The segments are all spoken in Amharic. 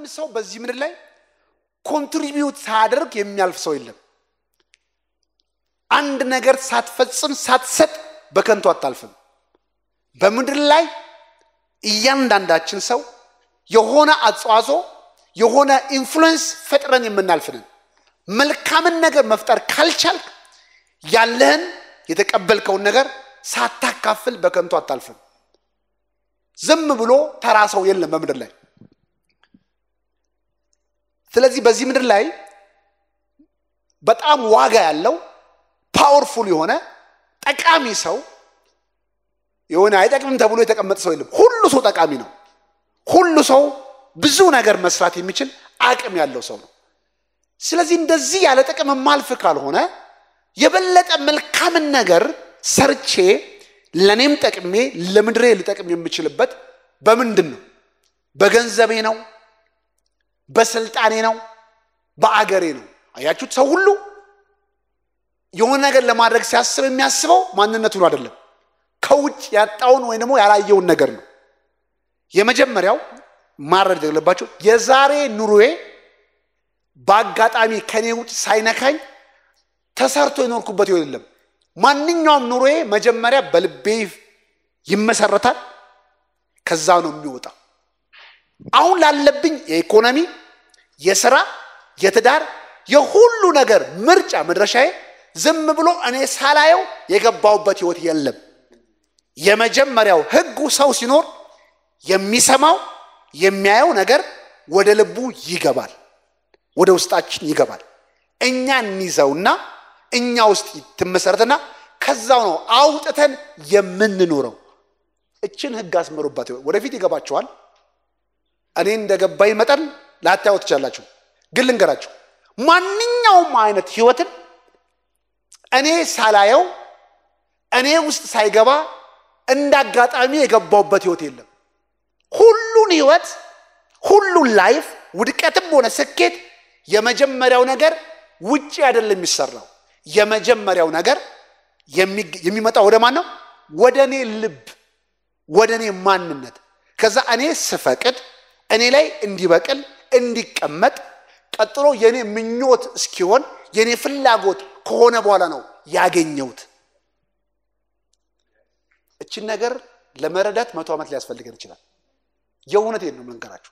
ሰው በዚህ ምድር ላይ ኮንትሪቢዩት ሳያደርግ የሚያልፍ ሰው የለም። አንድ ነገር ሳትፈጽም ሳትሰጥ በከንቱ አታልፍም። በምድር ላይ እያንዳንዳችን ሰው የሆነ አጽዋጽኦ የሆነ ኢንፍሉዌንስ ፈጥረን የምናልፍንን መልካምን ነገር መፍጠር ካልቻልክ ያለህን የተቀበልከውን ነገር ሳታካፍል በከንቱ አታልፍም። ዝም ብሎ ተራ ሰው የለም በምድር ላይ። ስለዚህ በዚህ ምድር ላይ በጣም ዋጋ ያለው ፓወርፉል የሆነ ጠቃሚ ሰው የሆነ አይጠቅምም ተብሎ የተቀመጠ ሰው የለም። ሁሉ ሰው ጠቃሚ ነው። ሁሉ ሰው ብዙ ነገር መስራት የሚችል አቅም ያለው ሰው ነው። ስለዚህ እንደዚህ ያለ ጥቅም ማልፍ ካልሆነ የበለጠ መልካምን ነገር ሰርቼ ለእኔም ጠቅሜ ለምድሬ ልጠቅም የምችልበት በምንድን ነው? በገንዘቤ ነው? በስልጣኔ ነው? በአገሬ ነው? አያችሁት? ሰው ሁሉ የሆነ ነገር ለማድረግ ሲያስብ የሚያስበው ማንነቱን አይደለም፣ ከውጭ ያጣውን ወይም ደግሞ ያላየውን ነገር ነው። የመጀመሪያው ማረድ ያለባቸው የዛሬ ኑሮዬ በአጋጣሚ ከኔ ውጭ ሳይነካኝ ተሰርቶ የኖርኩበት ይሆን የለም። ማንኛውም ኑሮዬ መጀመሪያ በልቤ ይመሰረታል፣ ከዛ ነው የሚወጣው። አሁን ላለብኝ የኢኮኖሚ፣ የስራ፣ የትዳር፣ የሁሉ ነገር ምርጫ መድረሻዬ ዝም ብሎ እኔ ሳላየው የገባውበት ህይወት የለም። የመጀመሪያው ህጉ ሰው ሲኖር የሚሰማው የሚያየው ነገር ወደ ልቡ ይገባል፣ ወደ ውስጣችን ይገባል። እኛ እንይዘውና እኛ ውስጥ ትመሰረትና ከዛው ነው አውጥተን የምንኖረው። እችን ህግ አስመሩባት። ወደፊት ይገባችኋል። እኔ እንደገባኝ መጠን ላታዩ ትችላላችሁ። ግን ልንገራችሁ፣ ማንኛውም አይነት ህይወትን እኔ ሳላየው እኔ ውስጥ ሳይገባ እንደ አጋጣሚ የገባውበት ህይወት የለም። ሁሉን ህይወት ሁሉን ላይፍ ውድቀትም ሆነ ስኬት የመጀመሪያው ነገር ውጭ አይደለም የሚሰራው። የመጀመሪያው ነገር የሚመጣው ወደ ማን ነው? ወደ እኔ ልብ፣ ወደ እኔ ማንነት። ከዛ እኔ ስፈቅድ እኔ ላይ እንዲበቅል እንዲቀመጥ፣ ቀጥሎ የእኔ ምኞት እስኪሆን የእኔ ፍላጎት ከሆነ በኋላ ነው ያገኘሁት። እችን ነገር ለመረዳት መቶ ዓመት ሊያስፈልገን ይችላል። የእውነቴን ነው መንገራችሁ።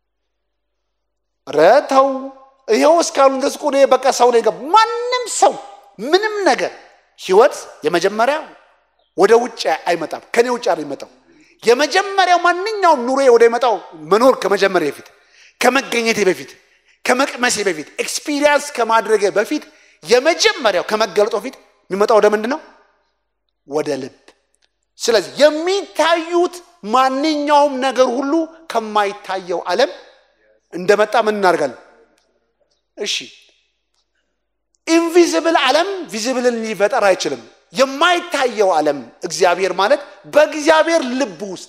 ረተው ይኸው እስካሁን ድረስ እኮ እኔ በቃ ሰው ነው የገባ ማንም ሰው ምንም ነገር ህይወት የመጀመሪያ ወደ ውጭ አይመጣም፣ ከኔ ውጭ አይመጣው። የመጀመሪያው ማንኛውም ኑሮ ወደ ይመጣው መኖር ከመጀመሪያ በፊት ከመገኘቴ በፊት ከመቅመሴ በፊት ኤክስፒሪየንስ ከማድረጌ በፊት የመጀመሪያው ከመገለጦ በፊት የሚመጣው ወደ ምንድን ነው? ወደ ልብ። ስለዚህ የሚታዩት ማንኛውም ነገር ሁሉ ከማይታየው ዓለም እንደመጣ ምን እናደርጋለን? እሺ ኢንቪዚብል ዓለም ቪዚብልን ሊፈጠር አይችልም። የማይታየው ዓለም እግዚአብሔር ማለት በእግዚአብሔር ልብ ውስጥ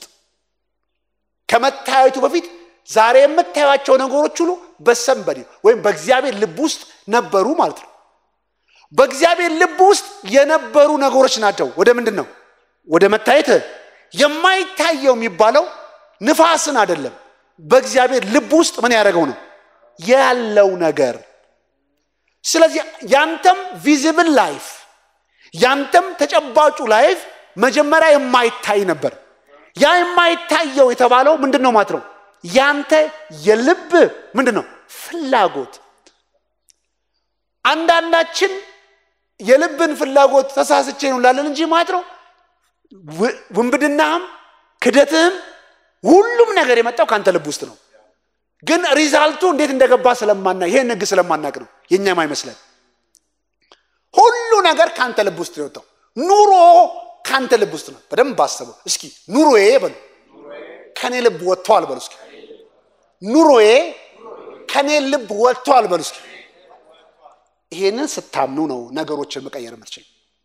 ከመታየቱ በፊት ዛሬ የምታዩቸው ነገሮች ሁሉ በሰንበዲ ወይም በእግዚአብሔር ልብ ውስጥ ነበሩ ማለት ነው። በእግዚአብሔር ልብ ውስጥ የነበሩ ነገሮች ናቸው። ወደ ምንድን ነው? ወደ መታየት። የማይታየው የሚባለው ንፋስን አይደለም። በእግዚአብሔር ልብ ውስጥ ምን ያደረገው ነው ያለው ነገር። ስለዚህ ያንተም ቪዚብል ላይፍ ያንተም ተጨባጩ ላይፍ መጀመሪያ የማይታይ ነበር። ያ የማይታየው የተባለው ምንድን ነው ማለት ነው? ያንተ የልብ ምንድን ነው ፍላጎት። አንዳንዳችን የልብን ፍላጎት ተሳስቼ ነው እንላለን እንጂ ማለት ነው ውንብድናህም ክደትህም ሁሉም ነገር የመጣው ከአንተ ልብ ውስጥ ነው። ግን ሪዛልቱ እንዴት እንደገባ ስለማና ይሄን ህግ ስለማናቅ ነው የእኛም አይመስለን። ሁሉ ነገር ከአንተ ልብ ውስጥ ነው የወጣው። ኑሮ ከአንተ ልብ ውስጥ ነው። በደንብ አስበው እስኪ። ኑሮዬ በሉ ከኔ ልብ ወጥቷል በሉ እስኪ። ኑሮዬ ከኔ ልብ ወጥቷል በሉ እስኪ። ይሄንን ስታምኑ ነው ነገሮችን መቀየር የምትችል።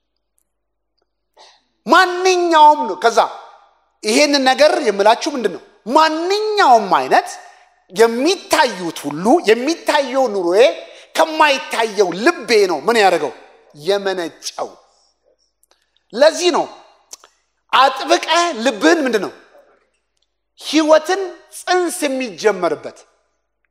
ማንኛውም ነው ከዛ ይሄንን ነገር የምላችሁ ምንድን ነው ማንኛውም አይነት የሚታዩት ሁሉ የሚታየው ኑሮዬ ከማይታየው ልቤ ነው ምን ያደርገው የመነጨው። ለዚህ ነው አጥብቀ ልብህን ምንድን ነው ህይወትን ጽንስ የሚጀመርበት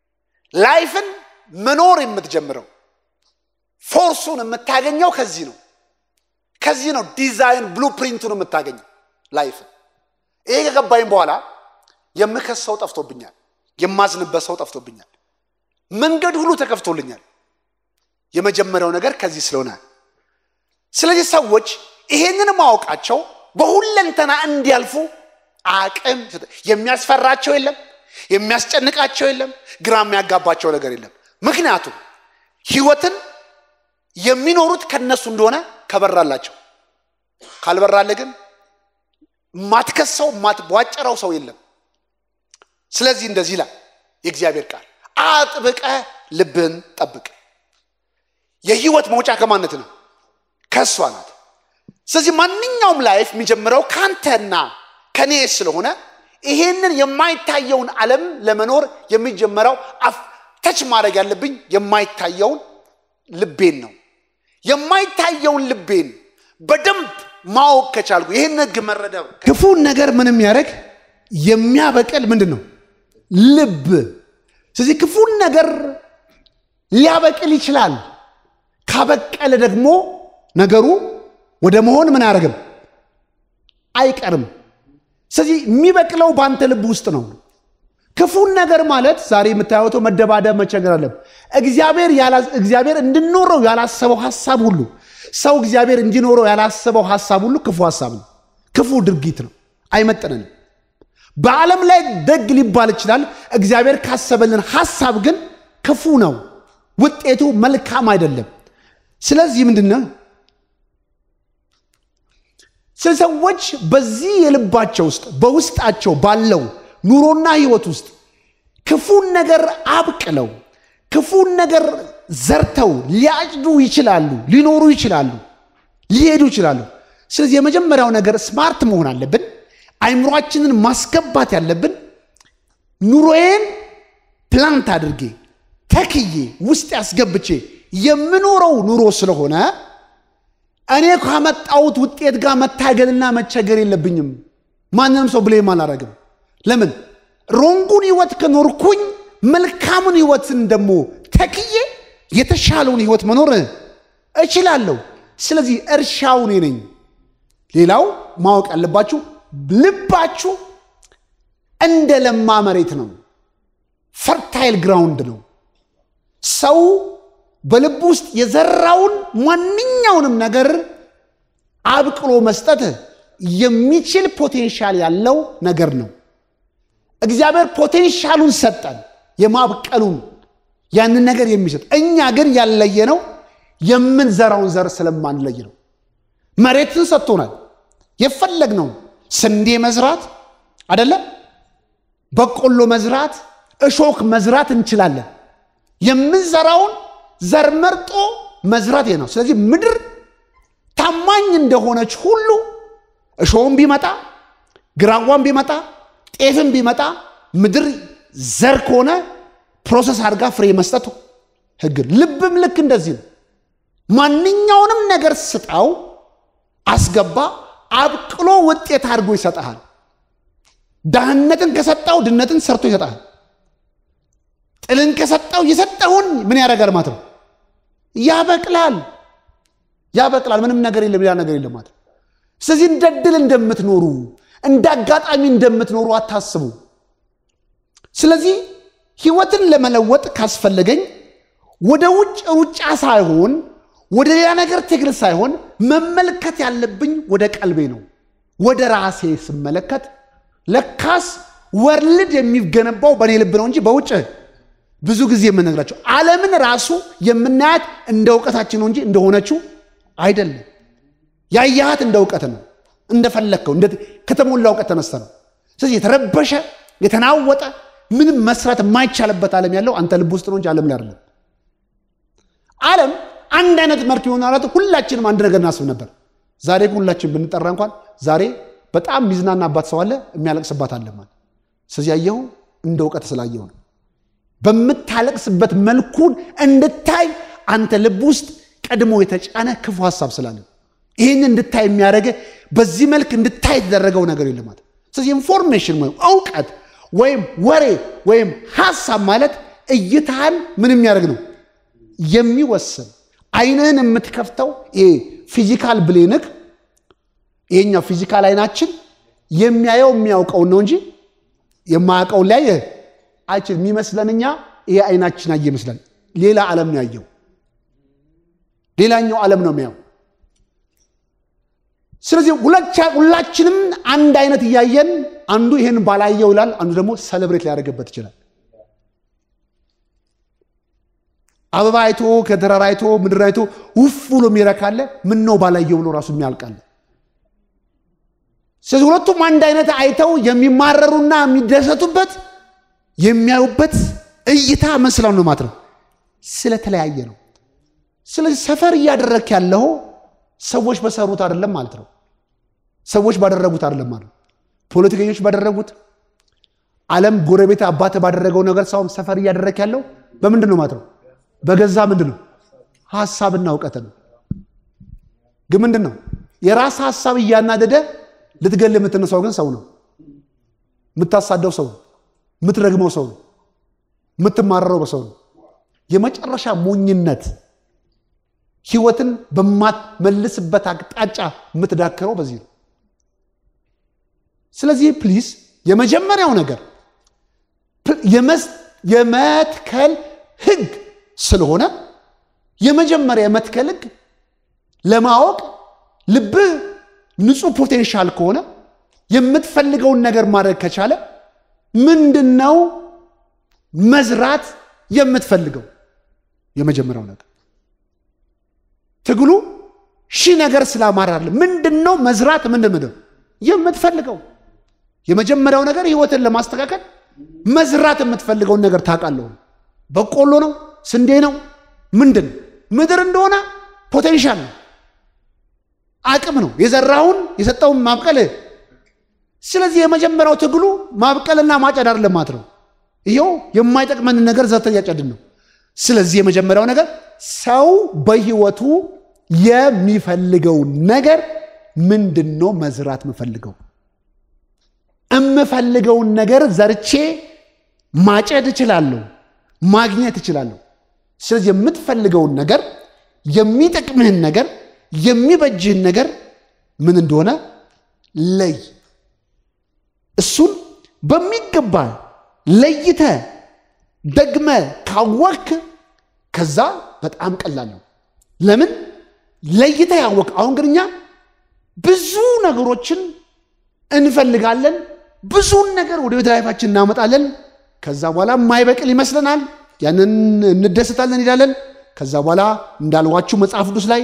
ላይፍን መኖር የምትጀምረው ፎርሱን የምታገኘው ከዚህ ነው። ከዚህ ነው ዲዛይን ብሉፕሪንቱን የምታገኘው ላይፍን። ይሄ ከገባኝ በኋላ የምከሰው ጠፍቶብኛል፣ የማዝንበት ሰው ጠፍቶብኛል፣ መንገድ ሁሉ ተከፍቶልኛል። የመጀመሪያው ነገር ከዚህ ስለሆነ ስለዚህ ሰዎች ይሄንን ማወቃቸው በሁለንተና እንዲያልፉ አቅም የሚያስፈራቸው የለም፣ የሚያስጨንቃቸው የለም፣ ግራ የሚያጋባቸው ነገር የለም። ምክንያቱም ህይወትን የሚኖሩት ከነሱ እንደሆነ ከበራላቸው። ካልበራለ ግን ማትከሰው ማትቧጨረው ሰው የለም። ስለዚህ እንደዚህ ይላል የእግዚአብሔር ቃል፣ አጥብቀ ልብን ጠብቅ። የህይወት መውጫ ከማነት ነው? ከእሷ ናት። ስለዚህ ማንኛውም ላይፍ የሚጀምረው ከአንተና ከኔ ስለሆነ ይሄንን የማይታየውን ዓለም ለመኖር የሚጀመረው ተች ማድረግ ያለብኝ የማይታየውን ልቤን ነው። የማይታየውን ልቤን በደንብ ማወቅ ከቻልኩ ይህን ህግ መረዳብ ክፉን ነገር ምን የሚያደርግ የሚያበቅል ምንድን ነው? ልብ። ስለዚህ ክፉን ነገር ሊያበቅል ይችላል። ካበቀለ ደግሞ ነገሩ ወደ መሆን ምን አያደርግም አይቀርም። ስለዚህ የሚበቅለው በአንተ ልብ ውስጥ ነው። ክፉን ነገር ማለት ዛሬ የምታዩተው መደባደብ፣ መቸገር አለም እግዚአብሔር እንድኖረው ያላሰበው ሀሳብ ሁሉ ሰው እግዚአብሔር እንዲኖረው ያላሰበው ሀሳብ ሁሉ ክፉ ሀሳብ ነው፣ ክፉ ድርጊት ነው፣ አይመጥነንም። በዓለም ላይ ደግ ሊባል ይችላል። እግዚአብሔር ካሰበልን ሀሳብ ግን ክፉ ነው፣ ውጤቱ መልካም አይደለም። ስለዚህ ምንድን ነው ስለ ሰዎች በዚህ የልባቸው ውስጥ በውስጣቸው ባለው ኑሮና ህይወት ውስጥ ክፉን ነገር አብቅለው ክፉን ነገር ዘርተው ሊያጭዱ ይችላሉ፣ ሊኖሩ ይችላሉ፣ ሊሄዱ ይችላሉ። ስለዚህ የመጀመሪያው ነገር ስማርት መሆን አለብን። አይምሯችንን ማስገባት ያለብን ኑሮዬን ፕላንት አድርጌ ተክዬ ውስጥ ያስገብቼ የምኖረው ኑሮ ስለሆነ እኔ ካመጣሁት ውጤት ጋር መታገልና መቸገር የለብኝም። ማንንም ሰው ብሌም አላረግም። ለምን ሮንጉን ህይወት ከኖርኩኝ መልካሙን ህይወትን ደግሞ ተክዬ የተሻለውን ህይወት መኖር እችላለሁ። ስለዚህ እርሻው እኔ ነኝ። ሌላው ማወቅ ያለባችሁ ልባችሁ እንደ ለማ መሬት ነው፣ ፈርታይል ግራውንድ ነው። ሰው በልብ ውስጥ የዘራውን ማንኛውንም ነገር አብቅሎ መስጠት የሚችል ፖቴንሻል ያለው ነገር ነው። እግዚአብሔር ፖቴንሻሉን ሰጠን፣ የማብቀሉን ያንን ነገር የሚሰጥ እኛ ግን ያለየ ነው የምንዘራውን ዘር ስለማንለይ ነው። መሬትን ሰጥቶናል። የፈለግነው ስንዴ መዝራት አደለም፣ በቆሎ መዝራት፣ እሾክ መዝራት እንችላለን። የምንዘራውን ዘር መርጦ መዝራት ነው። ስለዚህ ምድር ታማኝ እንደሆነች ሁሉ እሾህም ቢመጣ ግራዋም ቢመጣ ጤፍም ቢመጣ ምድር ዘር ከሆነ ፕሮሰስ አድርጋ ፍሬ መስጠቱ ህግ። ልብም ልክ እንደዚህ ነው። ማንኛውንም ነገር ስጣው፣ አስገባ፣ አብቅሎ ውጤት አድርጎ ይሰጠሃል። ዳህነትን ከሰጠው ድነትን ሰርቶ ይሰጠሃል። ጥልን ከሰጠው የሰጠውን ምን ያደርጋል ማለት ነው? ያበቅላል፣ ያበቅላል። ምንም ነገር የለም፣ ሌላ ነገር የለም ማለት ነው። ስለዚህ እንደ ድል እንደምትኖሩ እንደ አጋጣሚ እንደምትኖሩ አታስቡ። ስለዚህ ህይወትን ለመለወጥ ካስፈለገኝ ወደ ውጭ ሩጫ ሳይሆን ወደ ሌላ ነገር ትግል ሳይሆን መመልከት ያለብኝ ወደ ቀልቤ ነው። ወደ ራሴ ስመለከት ለካስ ወርልድ የሚገነባው በእኔ ልብ ነው እንጂ በውጭ ብዙ ጊዜ የምነግራቸው ዓለምን ራሱ የምናያት እንደ እውቀታችን ነው እንጂ እንደሆነችው አይደለም። ያያሃት እንደ እውቀት ነው፣ እንደፈለግከው ከተሞላ እውቀት ተነስተ ነው። ስለዚህ የተረበሸ የተናወጠ ምንም መስራት የማይቻልበት ዓለም ያለው አንተ ልብ ውስጥ ነው እንጂ ዓለም ላይ አይደለም። ዓለም አንድ አይነት መልክ የሆነ አላት። ሁላችንም አንድ ነገር እናስብ ነበር። ዛሬ ሁላችን ብንጠራ እንኳን ዛሬ በጣም ሚዝናናባት ሰው አለ፣ የሚያለቅስባት አለ ማለት። ስለዚህ ያየው እንደ እውቀት ስላየው ነው። በምታለቅስበት መልኩን እንድታይ አንተ ልብ ውስጥ ቀድሞ የተጫነ ክፉ ሀሳብ ስላለ ይህን እንድታይ የሚያደርገ በዚህ መልክ እንድታይ የተደረገው ነገር የለም ማለት። ስለዚህ ኢንፎርሜሽን ወይም እውቀት ወይም ወሬ ወይም ሀሳብ ማለት እይታህን ምን የሚያደርግ ነው የሚወስን አይንህን የምትከፍተው ይሄ ፊዚካል ብሌንክ ይሄኛው ፊዚካል አይናችን የሚያየው የሚያውቀውን ነው እንጂ የማያውቀውን ሊያየ አይችል የሚመስለን እኛ ይሄ አይናችን አየ ይመስላል ሌላ ዓለም ነው ያየው ሌላኛው ዓለም ነው የሚያው ስለዚህ ሁላችንም አንድ አይነት እያየን አንዱ ይሄን ባላየው ይላል አንዱ ደግሞ ሰለብሬት ሊያደርግበት ይችላል አበባ አይቶ ከደረራ አይቶ ምድር አይቶ ውፍ ብሎ የሚረካለ ምን ነው ባላየው ብሎ ራሱ የሚያልቃለ ስለዚህ ሁለቱም አንድ አይነት አይተው የሚማረሩና የሚደሰቱበት የሚያዩበት እይታ መስላው ነው ማለት ነው ስለተለያየ ነው ስለዚህ ሰፈር እያደረክ ያለው ሰዎች በሰሩት አይደለም ማለት ነው ሰዎች ባደረጉት አይደለም ማለት ነው ፖለቲከኞች ባደረጉት ዓለም ጎረቤት አባት ባደረገው ነገር ሳይሆን ሰፈር እያደረክ ያለው በምንድን ነው ማለት ነው በገዛ ምንድን ነው ሀሳብና እውቀት ነው ግን ምንድን ነው የራስ ሀሳብ እያናደደ ልትገል የምትነሳው ግን ሰው ነው የምታሳደው ሰው ነው የምትረግመው ሰው ነው የምትማረረው በሰው ነው የመጨረሻ ሞኝነት ህይወትን በማትመልስበት አቅጣጫ የምትዳክረው በዚህ ነው ስለዚህ ፕሊዝ የመጀመሪያው ነገር የመትከል ህግ ስለሆነ የመጀመሪያ የመትከል ህግ ለማወቅ ልብህ ንጹህ ፖቴንሻል ከሆነ የምትፈልገውን ነገር ማድረግ ከቻለ ምንድን ነው መዝራት የምትፈልገው የመጀመሪያው ነገር ትግሉ ሺህ ነገር ስላማራለ ምንድን ነው መዝራት ምንድን ምንድን የምትፈልገው የመጀመሪያው ነገር ህይወትን ለማስተካከል መዝራት የምትፈልገውን ነገር ታውቃለሁ በቆሎ ነው ስንዴ ነው ምንድን ምድር እንደሆነ ፖቴንሻል ነው አቅም ነው የዘራውን የሰጠውን ማብቀል ስለዚህ የመጀመሪያው ትግሉ ማብቀልና ማጨድ አይደለም ማለት ነው ይኸው የማይጠቅመንን ነገር ዘርተን እያጨድን ነው ስለዚህ የመጀመሪያው ነገር ሰው በህይወቱ የሚፈልገው ነገር ምንድን ነው መዝራት የምፈልገው የምፈልገውን ነገር ዘርቼ ማጨድ እችላለሁ ማግኘት እችላለሁ ስለዚህ የምትፈልገውን ነገር የሚጠቅምህን ነገር የሚበጅህን ነገር ምን እንደሆነ ለይ እሱን በሚገባ ለይተ ደግመ ካወክ ከዛ በጣም ቀላል ነው ለምን ለይተ ያወቅ አሁን ግን እኛ ብዙ ነገሮችን እንፈልጋለን ብዙን ነገር ወደ ቤት ላይፋችን እናመጣለን ከዛ በኋላ የማይበቅል ይመስለናል ያንን እንደሰታለን እንሄዳለን ከዛ በኋላ እንዳልዋችሁ መጽሐፍ ቅዱስ ላይ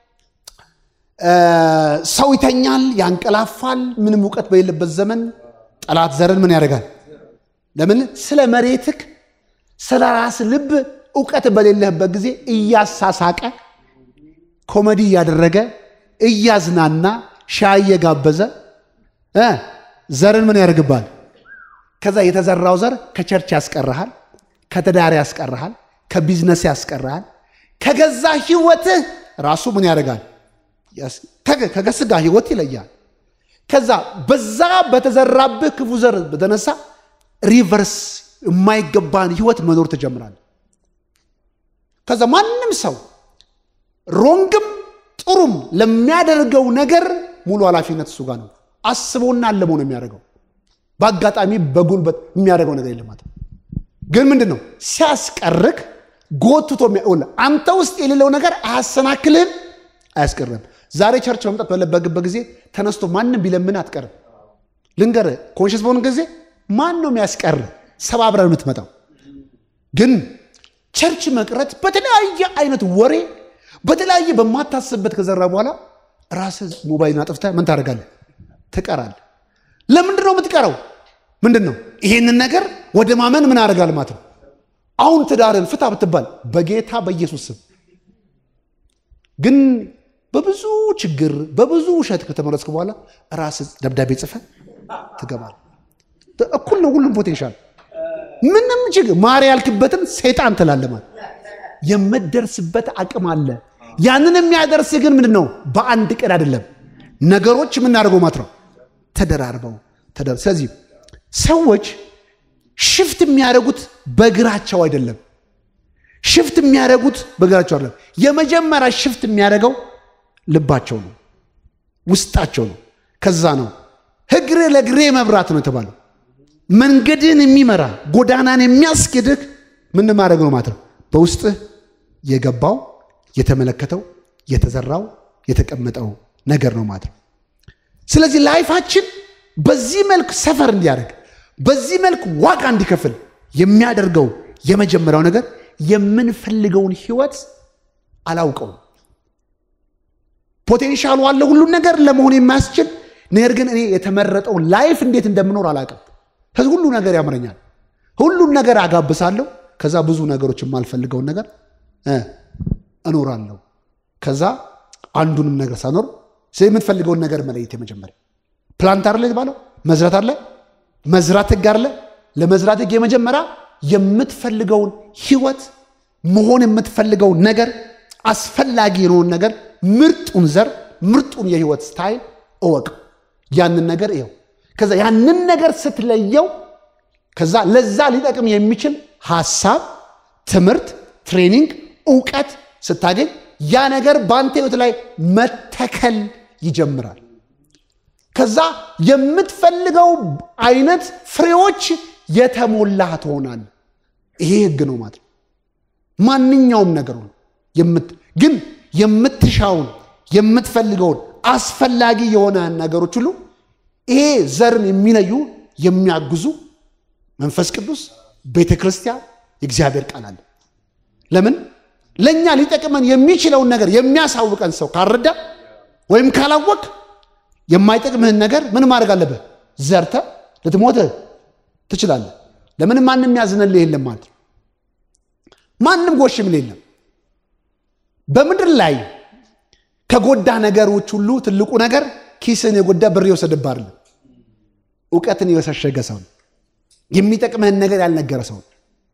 ሰው ይተኛል ያንቀላፋል ምንም እውቀት በሌለበት ዘመን ጠላት ዘርን ምን ያደርጋል ለምን ስለ መሬትክ ስለ ራስ ልብ እውቀት በሌለህበት ጊዜ እያሳሳቀ ኮሜዲ እያደረገ እያዝናና ሻይ እየጋበዘ ዘርን ምን ያደርግባል ከዛ የተዘራው ዘር ከቸርች ያስቀርሃል ከትዳር ያስቀርሃል ከቢዝነስ ያስቀርሃል ከገዛ ህይወትህ ራሱ ምን ያደርጋል ከስጋ ህይወት ይለያል ከዛ በዛ በተዘራብህ ክፉ ዘር በተነሳ ሪቨርስ የማይገባን ህይወት መኖር ትጀምራል ከዛ ማንም ሰው ሮንግም ጥሩም ለሚያደርገው ነገር ሙሉ ኃላፊነት እሱ ጋር ነው አስቦና አለመው ነው የሚያደርገው በአጋጣሚ በጉልበት የሚያደርገው ነገር የለም ግን ምንድን ነው ሲያስቀርክ ጎትቶ አንተ ውስጥ የሌለው ነገር አያሰናክልህም አያስቀርም ዛሬ ቸርች መምጣት በለበግበት ጊዜ ተነስቶ ማንም ቢለምን አትቀርም ልንገር ኮንሽስ በሆን ጊዜ ማን ነው የሚያስቀር ሰባብረ የምትመጣው ግን ቸርች መቅረት በተለያየ አይነት ወሬ በተለያየ በማታስብበት ከዘራ በኋላ ራስ ሞባይልን አጥፍተህ ምን ታደርጋለህ ትቀራል ለምንድን ነው የምትቀረው ምንድን ነው ይሄንን ነገር ወደ ማመን ምን ያደርጋል ማለት ነው አሁን ትዳርን ፍታ ብትባል በጌታ በኢየሱስ ስም ግን በብዙ ችግር በብዙ ውሸት ከተመረስክ በኋላ ራስ ደብዳቤ ጽፈ ትገባል እኩል ነው ሁሉም ፖቴንሻል ምንም ችግር ማር ያልክበትን ሰይጣን ትላለማል የምደርስበት አቅም አለ ያንን የሚያደርስ ግን ምንድን ነው በአንድ ቀን አይደለም ነገሮች የምናደርገው ማለት ነው ተደራርበው ስለዚህ ሰዎች ሽፍት የሚያደርጉት በእግራቸው አይደለም። ሽፍት የሚያደርጉት በእግራቸው አይደለም። የመጀመሪያ ሽፍት የሚያደርገው ልባቸው ነው፣ ውስጣቸው ነው። ከዛ ነው እግር ለእግሬ መብራት ነው የተባለው። መንገድን የሚመራ ጎዳናን የሚያስኬድህ ምን ማድረግ ነው ማለት ነው? በውስጥህ የገባው የተመለከተው የተዘራው የተቀመጠው ነገር ነው ማለት ነው። ስለዚህ ላይፋችን በዚህ መልክ ሰፈር እንዲያደርግ በዚህ መልክ ዋጋ እንዲከፍል የሚያደርገው የመጀመሪያው ነገር የምንፈልገውን ህይወት አላውቀውም። ፖቴንሻሉ አለ ሁሉን ነገር ለመሆን የማያስችል ነገር ግን እኔ የተመረጠውን ላይፍ እንዴት እንደምኖር አላውቅም። ከዚህ ሁሉ ነገር ያምረኛል። ሁሉን ነገር አጋብሳለሁ። ከዛ ብዙ ነገሮች የማልፈልገውን ነገር እኖራለሁ። ከዛ አንዱንም ነገር ሳኖር የምትፈልገውን ነገር መለየት የመጀመሪያ ፕላንት አለ የተባለው መዝራት አለ መዝራት ህግ አለ። ለመዝራት ህግ የመጀመሪያ የምትፈልገውን ህይወት መሆን የምትፈልገውን ነገር አስፈላጊ የሆነውን ነገር ምርጡን ዘር ምርጡን የህይወት ስታይል እወቅ። ያንን ነገር ይኸው ከዛ ያንን ነገር ስትለየው ከዛ ለዛ ሊጠቅም የሚችል ሀሳብ፣ ትምህርት፣ ትሬኒንግ፣ እውቀት ስታገኝ ያ ነገር በአንተ ህይወት ላይ መተከል ይጀምራል። ከዛ የምትፈልገው አይነት ፍሬዎች የተሞላ ትሆናል። ይሄ ህግ ነው ማለት ነው። ማንኛውም ነገር ነው ግን የምትሻውን የምትፈልገውን አስፈላጊ የሆነ ነገሮች ሁሉ ይሄ ዘርን የሚለዩ የሚያግዙ መንፈስ ቅዱስ፣ ቤተ ክርስቲያን፣ የእግዚአብሔር ቃል አለ። ለምን ለእኛ ሊጠቅመን የሚችለውን ነገር የሚያሳውቀን ሰው ካልረዳ ወይም ካላወቅ የማይጠቅምህን ነገር ምን ማድረግ አለብህ? ዘርተ ልትሞት ትችላለህ። ለምን ማንም ያዝንልህ የለም ማለት ነው። ማንም ጎሽምን የለም። በምድር ላይ ከጎዳ ነገሮች ሁሉ ትልቁ ነገር ኪስን የጎዳ ብር የወሰደብህ አይደለም፣ እውቀትን የወሰሸገ ሰው ነው። የሚጠቅምህን ነገር ያልነገረ ሰው ነው።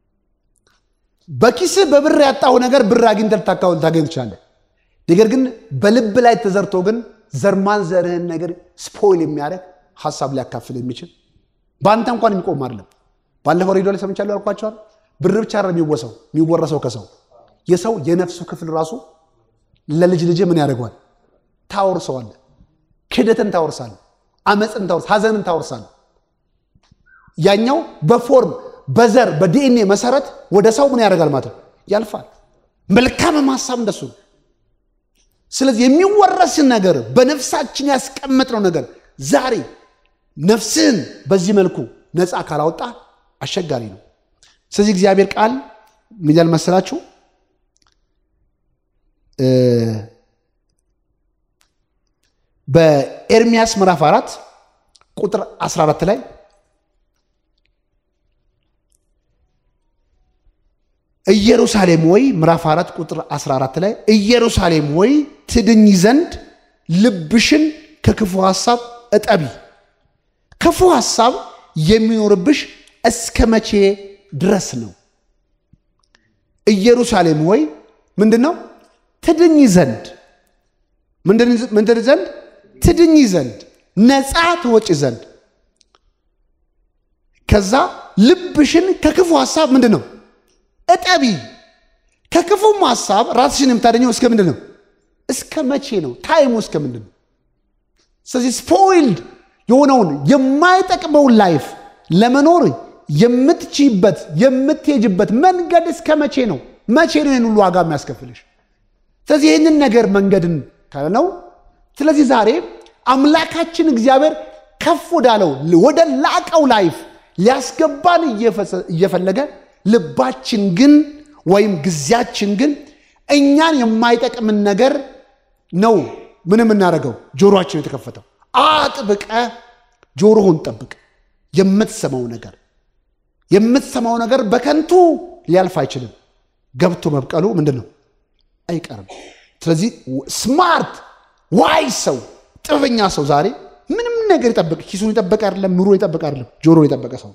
በኪስህ በብር ያጣው ነገር ብር አግኝተህ ልታገኝ ትችላለህ። ነገር ግን በልብ ላይ ተዘርቶ ግን ዘርማን ዘርህን ነገር ስፖይል የሚያደርግ ሀሳብ ሊያካፍል የሚችል በአንተ እንኳን የሚቆም አይደለም። ባለፈው ሬዲዮ ላይ ሰምቻለሁ ያልኳቸዋል። ብር ብቻ የሚወሰው የሚወረሰው ከሰው የሰው የነፍሱ ክፍል ራሱ ለልጅ ልጅ ምን ያደርገዋል? ታወርሰዋል። ክደትን ታወርሳል፣ አመፅን ታወርስ፣ ሀዘንን ታወርሳል። ያኛው በፎርም በዘር በዲኤንኤ መሰረት ወደ ሰው ምን ያደርጋል ማለት ነው ያልፋል። መልካምም ሀሳብ እንደሱ ነው። ስለዚህ የሚወረስን ነገር በነፍሳችን ያስቀመጥነው ነገር ዛሬ ነፍስህን በዚህ መልኩ ነፃ ካላወጣ አስቸጋሪ ነው። ስለዚህ እግዚአብሔር ቃል ምን ይላል መሰላችሁ? በኤርሚያስ ምዕራፍ 4 ቁጥር 14 ላይ ኢየሩሳሌም ወይ ምዕራፍ 4 ቁጥር 14 ላይ ኢየሩሳሌም ወይ ትድኝ ዘንድ ልብሽን ከክፉ ሐሳብ እጠቢ። ክፉ ሐሳብ የሚኖርብሽ እስከ መቼ ድረስ ነው? ኢየሩሳሌም ወይ ምንድን ነው? ትድኝ ዘንድ ምንድን ዘንድ? ትድኝ ዘንድ ነፃ ትወጪ ዘንድ ከዛ ልብሽን ከክፉ ሐሳብ ምንድን ነው እጠቢ። ከክፉም ሐሳብ ራስሽን የምታደኘው እስከ ምንድን ነው? እስከ መቼ ነው? ታይሙ እስከ ምንድን ነው? ስለዚህ ስፖይልድ የሆነውን የማይጠቅመውን ላይፍ ለመኖር የምትችይበት የምትሄጅበት መንገድ እስከ መቼ ነው? መቼ ነው ይህን ሁሉ ዋጋ የሚያስከፍልሽ? ስለዚህ ይህንን ነገር መንገድን ካለ ነው። ስለዚህ ዛሬ አምላካችን እግዚአብሔር ከፍ ወዳለው ወደ ላቀው ላይፍ ሊያስገባን እየፈለገ ልባችን ግን ወይም ጊዜያችን ግን እኛን የማይጠቅምን ነገር ነው ምን የምናደርገው? ጆሮችን የተከፈተው አጥብቀ ጆሮህን ጠብቅ። የምትሰማው ነገር የምትሰማው ነገር በከንቱ ሊያልፍ አይችልም። ገብቶ መብቀሉ ምንድን ነው አይቀርም። ስለዚህ ስማርት ዋይ ሰው ጥበበኛ ሰው ዛሬ ምንም ነገር ይጠብቅ፣ ኪሱን ይጠበቅ አይደለም፣ ኑሮ ይጠበቅ አይደለም፣ ጆሮ የጠበቀ ሰው።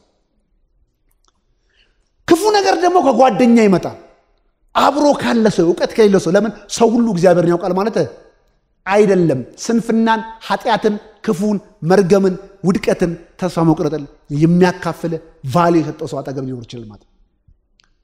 ክፉ ነገር ደግሞ ከጓደኛ ይመጣል፣ አብሮ ካለ ሰው፣ እውቀት ከሌለ ሰው። ለምን ሰው ሁሉ እግዚአብሔርን ያውቃል ማለት አይደለም። ስንፍናን፣ ኃጢአትን፣ ክፉን፣ መርገምን፣ ውድቀትን፣ ተስፋ መቁረጥን የሚያካፍል ቫሌ የሰጠው ሰው አጠገብ ሊኖር ይችላል ማለት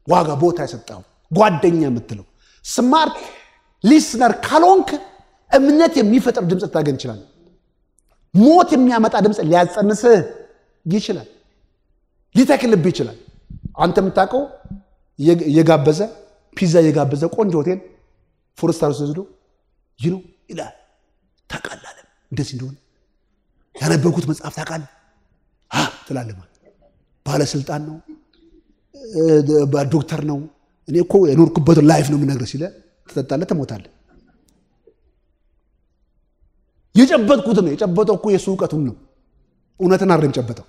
ዋጋ ቦታ የሰጠው ጓደኛ የምትለው ስማርት ሊስነር ካልሆንክ እምነት የሚፈጥር ድምፅ ልታገኝ ይችላል። ሞት የሚያመጣ ድምፅ ሊያጸንስህ ይችላል። ሊተክልብህ ይችላል። አንተ የምታውቀው የጋበዘ ፒዛ የጋበዘ ቆንጆ ሆቴል ፎረስታር ወስዶ ይህ ነው ይላል። ታውቃለህ እንደዚህ እንደሆነ ያነበብኩት መጽሐፍ ታውቃለህ ትላለህ። ማለት ባለስልጣን ነው ዶክተር ነው እኔ እኮ የኖርኩበትን ላይፍ ነው የምነግርህ ሲለ ትጠጣለህ፣ ትሞታለህ። የጨበጥኩት ነው የጨበጠው እኮ የእሱ እውቀቱን ነው እውነትን አይደለም የጨበጠው።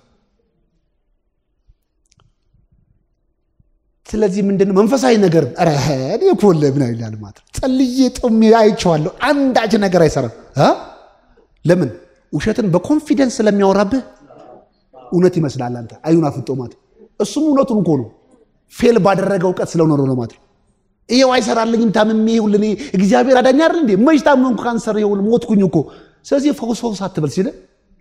ስለዚህ ምንድነው መንፈሳዊ ነገር እኔ እኮ ለምን ይላል ማለት ጸልዬ ጦሜ አይቼዋለሁ። አንዳች ነገር አይሰራም። ለምን ውሸትን በኮንፊደንስ ስለሚያወራብህ እውነት ይመስላል። አንተ አይኑን አፍጦ ማለት እሱም እውነቱን እኮ ነው። ፌል ባደረገ እውቀት ስለሆነ ነው ማለት ነው። ይሄው አይሰራልኝም፣ ታምሜ ይሁን እኔ እግዚአብሔር አዳኝ አይደል እንዴ? መች ታመምኩ፣ ካንሰር ይሁን ሞትኩኝ እኮ። ስለዚህ ፈውስ ፈውስ አትበል ሲል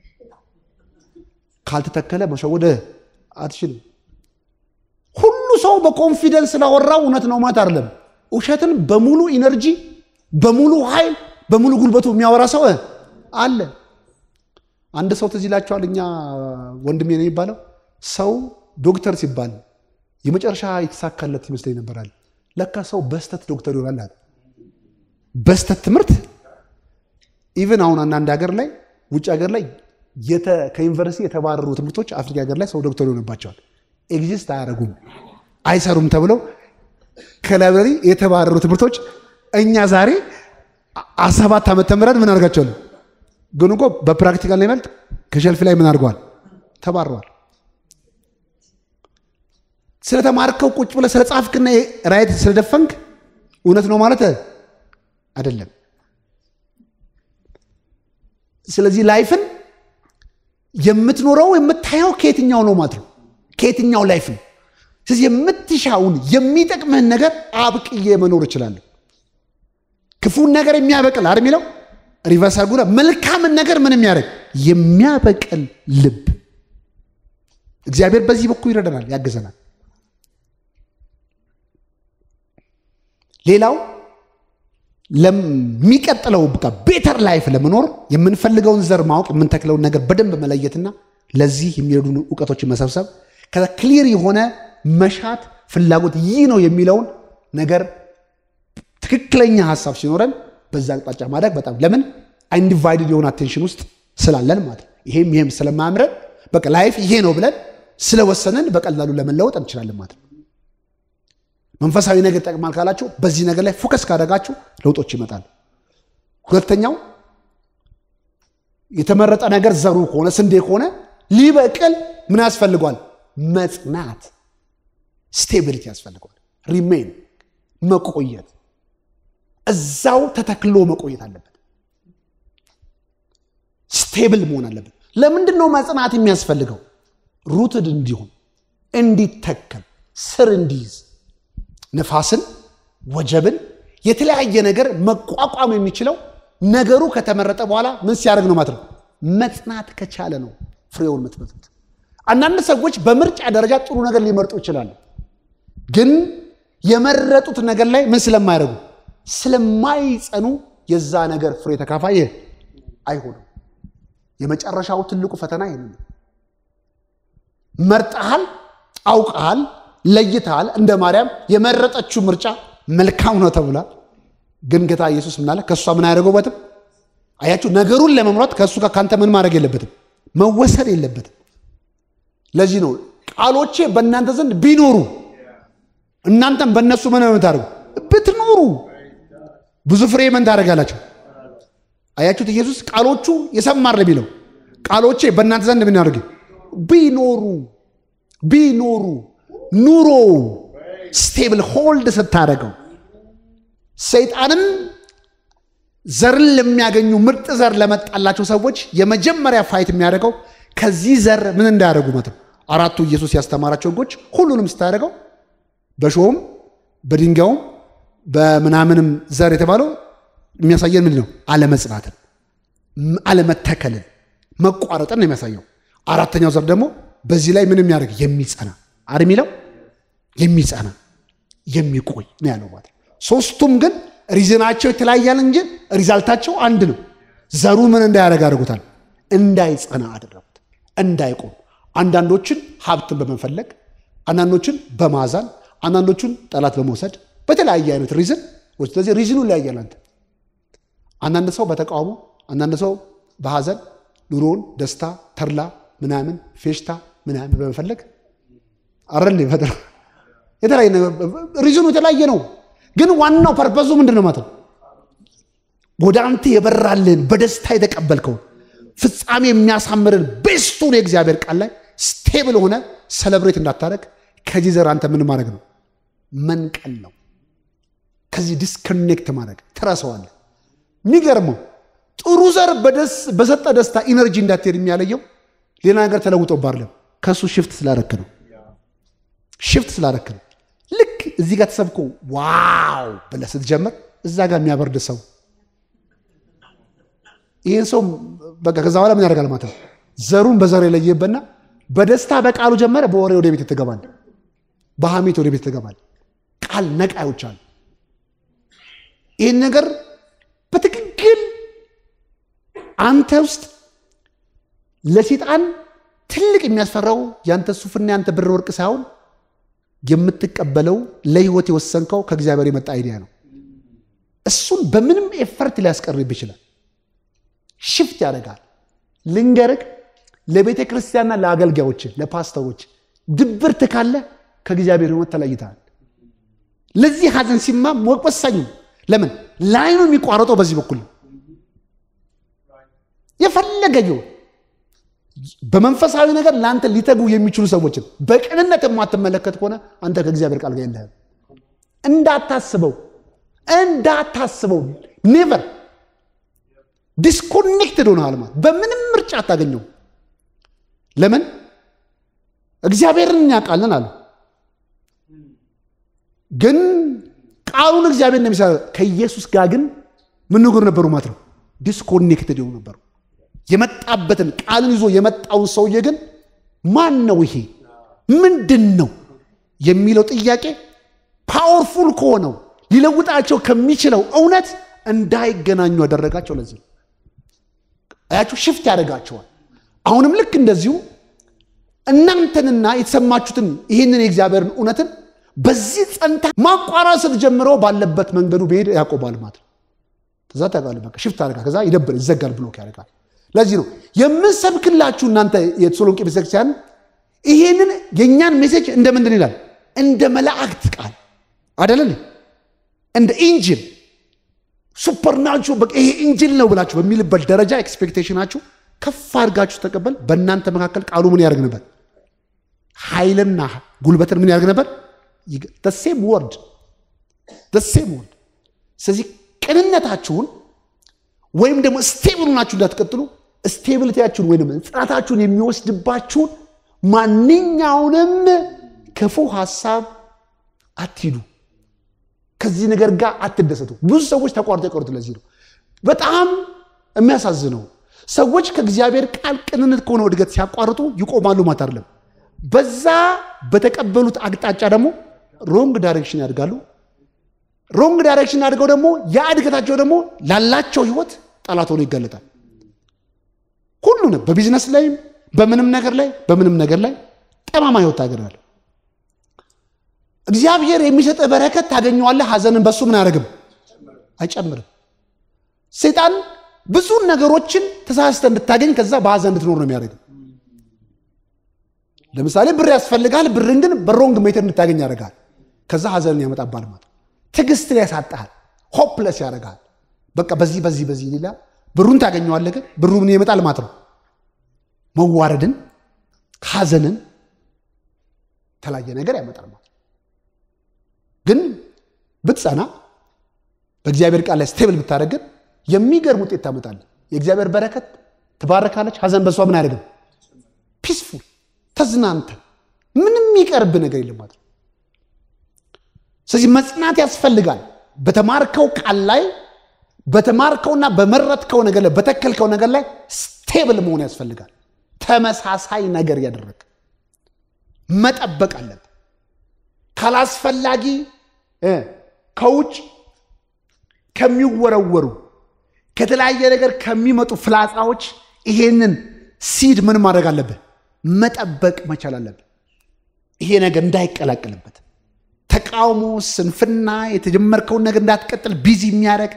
ካልተተከለ መሸወደ አትችልም። ሁሉ ሰው በኮንፊደንስ ስላወራው እውነት ነው ማለት አይደለም። ውሸትን በሙሉ ኢነርጂ፣ በሙሉ ኃይል፣ በሙሉ ጉልበቱ የሚያወራ ሰው አለ። አንድ ሰው ትዝ ይላቸዋል። እኛ ወንድሜ ነው የሚባለው ሰው ዶክተር ሲባል የመጨረሻ የተሳካለት ይመስለኝ ነበራል። ለካ ሰው በስተት ዶክተር ይሆናል አለ። በስተት ትምህርት ኢቨን አሁን አንዳንድ ሀገር ላይ ውጭ ሀገር ላይ ከዩኒቨርሲቲ የተባረሩ ትምህርቶች አፍሪካ ሀገር ላይ ሰው ዶክተር ይሆንባቸዋል። ኤግዚስት አያደርጉም፣ አይሰሩም ተብለው ከላይብረሪ የተባረሩ ትምህርቶች እኛ ዛሬ ሰባት ዓመት ተምረን ምን አድርጋቸዋል? ግን እኮ በፕራክቲካል ላይ መልጥ ከሸልፍ ላይ ምን አድርገዋል? ተባረዋል። ስለተማርከው ቁጭ ብለህ ስለ ጻፍክና ራይት ስለደፈንክ እውነት ነው ማለት አይደለም። ስለዚህ ላይፍን የምትኖረው የምታየው ከየትኛው ነው ማለት ነው ከየትኛው ላይፍ ነው። ስለዚህ የምትሻውን የሚጠቅምህን ነገር አብቅዬ መኖር እችላለሁ። ክፉን ነገር የሚያበቅል አይደል የሚለው ሪቨርስ አድርጉና መልካምን ነገር ምን የሚያደርግ የሚያበቅል ልብ እግዚአብሔር በዚህ በኩል ይረዳናል፣ ያግዘናል። ሌላው ለሚቀጥለው በቃ ቤተር ላይፍ ለመኖር የምንፈልገውን ዘር ማወቅ የምንተክለውን ነገር በደንብ መለየትና ለዚህ የሚረዱን እውቀቶችን መሰብሰብ ከክሊር የሆነ መሻት ፍላጎት ይህ ነው የሚለውን ነገር ትክክለኛ ሀሳብ ሲኖረን በዛ አቅጣጫ ማድረግ በጣም ለምን አንዲቫይድድ የሆነ አቴንሽን ውስጥ ስላለን ማለት ነው። ይሄም ይሄም ስለማያምረን በቃ ላይፍ ይሄ ነው ብለን ስለወሰንን በቀላሉ ለመለወጥ እንችላለን ማለት ነው። መንፈሳዊ ነገር ይጠቅማል ካላችሁ በዚህ ነገር ላይ ፎከስ ካደረጋችሁ ለውጦች ይመጣሉ። ሁለተኛው የተመረጠ ነገር ዘሩ ከሆነ ስንዴ ከሆነ ሊበቅል ምን ያስፈልጓል? መጽናት፣ ስቴቢሊቲ ያስፈልገዋል። ሪሜን መቆየት፣ እዛው ተተክሎ መቆየት አለበት። ስቴብል መሆን አለበት። ለምንድን ነው መጽናት የሚያስፈልገው? ሩትድ እንዲሆን እንዲተከል፣ ስር እንዲይዝ፣ ነፋስን፣ ወጀብን፣ የተለያየ ነገር መቋቋም የሚችለው ነገሩ ከተመረጠ በኋላ ምን ሲያደርግ ነው ማለት ነው? መጽናት ከቻለ ነው ፍሬውን የምትመጡት። አንዳንድ ሰዎች በምርጫ ደረጃ ጥሩ ነገር ሊመርጡ ይችላሉ። ግን የመረጡት ነገር ላይ ምን ስለማያደርጉ ስለማይጸኑ የዛ ነገር ፍሬ ተካፋይ አይሆኑም። የመጨረሻው ትልቁ ፈተና ይህን ነው። መርጠሃል፣ አውቀሃል፣ ለይተሃል። እንደ ማርያም የመረጠችው ምርጫ መልካም ነው ተብሏል። ግን ጌታ ኢየሱስ ምን አለ? ከእሷ ምን አያደርገውበትም። አያችሁ፣ ነገሩን ለመምራት ከእሱ ጋር ካንተ ምን ማድረግ የለበትም መወሰድ የለበትም። ለዚህ ነው ቃሎቼ በእናንተ ዘንድ ቢኖሩ እናንተም በእነሱ ምን ታደርጉ ብትኖሩ ብዙ ፍሬ ምን ታደርጋላችሁ። አያችሁት? ኢየሱስ ቃሎቹ የሰማር የሚለው ቃሎቼ በእናንተ ዘንድ ምን ያደርግ ቢኖሩ ቢኖሩ ኑሮ ስቴብል ሆልድ ስታደርገው ሰይጣንም ዘርን ለሚያገኙ ምርጥ ዘር ለመጣላቸው ሰዎች የመጀመሪያ ፋይት የሚያደርገው ከዚህ ዘር ምን እንዳያደርጉ መት አራቱ ኢየሱስ ያስተማራቸው ሕጎች ሁሉንም ስታደርገው በሾውም በድንጋዩም በምናምንም ዘር የተባለው የሚያሳየን ምንድን ነው? አለመጽናትን፣ አለመተከልን፣ መቋረጥን ነው የሚያሳየው። አራተኛው ዘር ደግሞ በዚህ ላይ ምን የሚያደርግ የሚጸና አር የሚለው የሚጸና የሚቆይ ነው ያለው ማለት ነው። ሶስቱም ግን ሪዝናቸው የተለያያል እንጂ ሪዛልታቸው አንድ ነው። ዘሩ ምን እንዳያደርግ አድርጎታል? እንዳይጸና አደረጉት፣ እንዳይቆም። አንዳንዶችን ሀብትን በመፈለግ አንዳንዶችን በማዛን አንዳንዶቹን ጠላት በመውሰድ በተለያየ አይነት ሪዝን ስለዚህ ሪዝኑ ይለያያል። አንተ አንዳንድ ሰው በተቃውሞ አንዳንድ ሰው በሀዘን ኑሮውን ደስታ ተድላ ምናምን ፌሽታ ምናምን በመፈለግ አረል ፈጥረ የተለያየ ሪዝኑ የተለያየ ነው። ግን ዋናው ፐርፐዙ ምንድን ነው ማለት ነው? ወደ አንተ የበራልን በደስታ የተቀበልከው ፍጻሜ የሚያሳምርን ቤስቱን የእግዚአብሔር ቃል ላይ ስቴብል ሆነ ሰለብሬት እንዳታደረግ ከዚህ ዘር አንተ ምን ማድረግ ነው? መንቀል ነው። ከዚህ ዲስኮኔክት ማድረግ ትረሳዋለህ። የሚገርመው ጥሩ ዘር በሰጠ ደስታ ኢነርጂ እንዳትሄድ የሚያለየው ሌላ ነገር ተለውጦ ባርለም ከእሱ ሽፍት ስላረክ ነው። ሽፍት ስላረክ ነው። ልክ እዚህ ጋር ተሰብኮ ዋው ብለህ ስትጀምር እዛ ጋር የሚያበርድ ሰው ይህን ሰው በቃ ከዛ በኋላ ምን ያደርጋል ማለት ነው። ዘሩን በዘር የለየበትና በደስታ በቃሉ ጀመረ፣ በወሬ ወደ ቤት ትገባል፣ በሐሜት ወደ ቤት ትገባል። ቃል ነቃዮች አሉ። ይህን ነገር በትክክል አንተ ውስጥ ለሴጣን ትልቅ የሚያስፈራው ያንተ ሱፍና ያንተ ብር ወርቅ ሳይሆን የምትቀበለው ለህይወት የወሰንከው ከእግዚአብሔር የመጣ አይዲያ ነው። እሱን በምንም ኤፈርት ሊያስቀርብ ይችላል። ሽፍት ያደርጋል። ልንገርህ፣ ለቤተ ክርስቲያንና ለአገልጋዮች ለፓስተሮች ድብርት ካለ ከእግዚአብሔር ህይወት ተለይተሃል። ለዚህ ሀዘን ሲማም ወሳኙ ለምን ላይኑ የሚቋረጠው በዚህ በኩል ነው። የፈለገ ይሁን በመንፈሳዊ ነገር ለአንተ ሊተጉ የሚችሉ ሰዎችን በቅንነት የማትመለከት ከሆነ አንተ ከእግዚአብሔር ቃል ጋር የለህም። እንዳታስበው እንዳታስበው ኔቨር ዲስኮኔክትድ ሆነሃል ማለት በምንም ምርጫ አታገኘው። ለምን እግዚአብሔርን እናውቃለን አሉ፣ ግን ቃሉን እግዚአብሔር እንደሚሰራ ከኢየሱስ ጋር ግን ምን ነገር ነበሩ ማለት ነው። ዲስኮኔክትድ የሆኑ ነበሩ። የመጣበትን ቃልን ይዞ የመጣውን ሰውዬ ግን ማን ነው ይሄ ምንድን ነው የሚለው ጥያቄ ፓወርፉል ከሆነው ሊለውጣቸው ከሚችለው እውነት እንዳይገናኙ ያደረጋቸው ለዚህ ነው። አያችሁ ሽፍት ያደርጋቸዋል። አሁንም ልክ እንደዚሁ እናንተንና የተሰማችሁትን ይህንን የእግዚአብሔርን እውነትን በዚህ ጸንታ ማቋረጥ ስትጀምረው ባለበት መንገዱ ብሄድ ያቆማል ማለት ነው። ከዛ ታውቃለህ በቃ ሽፍት ያደርጋል። ከዛ ይደብር ይዘጋል፣ ብሎክ ያደርጋል። ለዚህ ነው የምንሰብክላችሁ እናንተ የተሰሎንቄ ቤተክርስቲያን ይሄንን የእኛን ሜሴጅ እንደ ምንድን ይላል? እንደ መላእክት ቃል አደለን? እንደ ኢንጂል ሱፐርናቹ በቃ ይሄ ኢንጂል ነው ብላችሁ በሚልበት ደረጃ ኤክስፔክቴሽናችሁ ከፍ አድርጋችሁ ተቀበል። በእናንተ መካከል ቃሉ ምን ያደርግ ነበር? ኃይልና ጉልበትን ምን ያደርግ ነበር? ሴም ወርድ ሴም ወርድ። ስለዚህ ቅንነታችሁን ወይም ደግሞ ስቴብል ናችሁ እንዳትቀጥሉ ስቴቢሊቲያችሁን ወይም ጽናታችሁን የሚወስድባችሁን ማንኛውንም ክፉ ሀሳብ አትሂዱ። ከዚህ ነገር ጋር አትደሰቱ። ብዙ ሰዎች ተቋርጦ የቀሩት ለዚህ ነው። በጣም የሚያሳዝነው ሰዎች ከእግዚአብሔር ቃል ቅንነት ከሆነ እድገት ሲያቋርጡ ይቆማሉ ማለት አይደለም። በዛ በተቀበሉት አቅጣጫ ደግሞ ሮንግ ዳይሬክሽን ያድጋሉ። ሮንግ ዳይሬክሽን አድርገው ደግሞ ያ እድገታቸው ደግሞ ላላቸው ህይወት ጠላት ሆኖ ይጋለጣል። ሁሉንም በቢዝነስ ላይም በምንም ነገር ላይ በምንም ነገር ላይ ጠማማ ህይወት ታገራለ። እግዚአብሔር የሚሰጥ በረከት ታገኘዋለህ። ሀዘንን በሱ ምን አያደርግም አይጨምርም። ሰይጣን ብዙ ነገሮችን ተሳስተ እንድታገኝ ከዛ በሀዘን እንድትኖር ነው የሚያደርግም። ለምሳሌ ብር ያስፈልጋል። ብርን ግን በሮንግ ሜተድ እንድታገኝ ያደርጋል። ከዛ ሀዘንን ያመጣባል ማለት ትዕግስትን ያሳጣሃል። ሆፕለስ ያደርጋል። በቃ በዚህ በዚህ በዚህ ሌላ ብሩን ታገኘዋለህ፣ ግን ብሩ ምን ይመጣል ማለት ነው መዋረድን፣ ሀዘንን፣ የተለያየ ነገር ያመጣል ማለት ግን ብትጸና በእግዚአብሔር ቃል ላይ ስቴብል ብታደረግን የሚገርም ውጤት ታመጣለህ። የእግዚአብሔር በረከት ትባረካለች። ሀዘን በሷ ምን አያደርግም ፒስፉል ተዝናንተ ምንም የሚቀርብ ነገር የለም ማለት ነው። ስለዚህ መጽናት ያስፈልጋል። በተማርከው ቃል ላይ በተማርከውና በመረጥከው ነገር ላይ በተከልከው ነገር ላይ ስቴብል መሆን ያስፈልጋል። ተመሳሳይ ነገር እያደረግ መጠበቅ አለብን። ካላስፈላጊ እ ከውጭ ከሚወረወሩ ከተለያየ ነገር ከሚመጡ ፍላጻዎች ይሄንን ሲድ ምን ማድረግ አለብህ? መጠበቅ መቻል አለብህ። ይሄ ነገር እንዳይቀላቀልበት ተቃውሞ፣ ስንፍና፣ የተጀመርከውን ነገር እንዳትቀጥል ቢዚ የሚያደርግ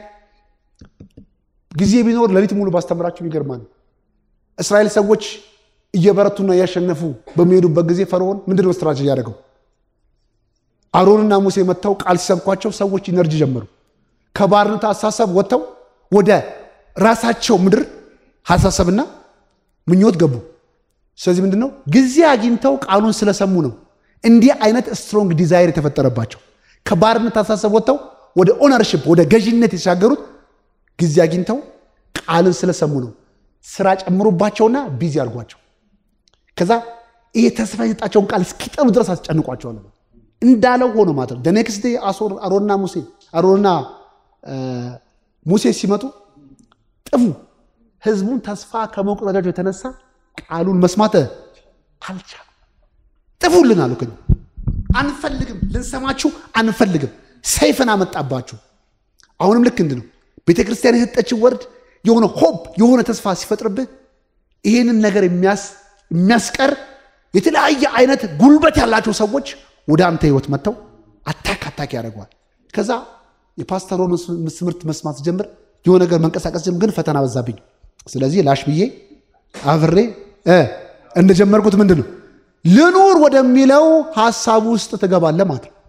ጊዜ ቢኖር ሌሊት ሙሉ ባስተምራችሁ ይገርማል። እስራኤል ሰዎች እየበረቱና እያሸነፉ በሚሄዱበት ጊዜ ፈርዖን ምንድን ነው ስትራቴጂ ያደረገው? አሮንና ሙሴ መጥተው ቃል ሲሰብኳቸው ሰዎች ኢነርጂ ጀመሩ። ከባርነት አሳሰብ ወጥተው ወደ ራሳቸው ምድር ሀሳሰብና ምኞት ገቡ። ስለዚህ ምንድን ነው ጊዜ አግኝተው ቃሉን ስለሰሙ ነው እንዲህ አይነት ስትሮንግ ዲዛይር የተፈጠረባቸው። ከባርነት አሳሰብ ወጥተው ወደ ኦነርሽፕ ወደ ገዥነት የተሻገሩት ጊዜ አግኝተው ቃልን ስለሰሙ ነው። ስራ ጨምሮባቸውና ቢዚ አድርጓቸው ከዛ ይሄ ተስፋ የሰጣቸውን ቃል እስኪጠሉ ድረስ አስጨንቋቸዋል። እንዳለው ሆኖ ማለት ነው። ኔክስት ዴይ አሮንና ሙሴ አሮንና ሙሴ ሲመጡ ጥፉ ህዝቡን ተስፋ ከመቁረጣቸው የተነሳ ቃሉን መስማት አልቻሉ። ጥፉልን አሉ። ከ አንፈልግም፣ ልንሰማችሁ አንፈልግም። ሰይፍን አመጣባችሁ። አሁንም ልክ እንድ ነው ቤተ ክርስቲያን የሰጠችን ወርድ የሆነ ሆፕ የሆነ ተስፋ ሲፈጥርብህ ይህንን ነገር የሚያስቀር የተለያየ አይነት ጉልበት ያላቸው ሰዎች ወደ አንተ ህይወት መጥተው አታክ አታክ ያደርገዋል። ከዛ የፓስተሮን ትምህርት መስማት ጀምር የሆነ ነገር መንቀሳቀስ ጀምር፣ ግን ፈተና በዛብኝ። ስለዚህ ላሽ ብዬ አብሬ እንደጀመርኩት ምንድን ነው ልኑር ወደሚለው ሀሳብ ውስጥ ትገባለህ ማለት ነው።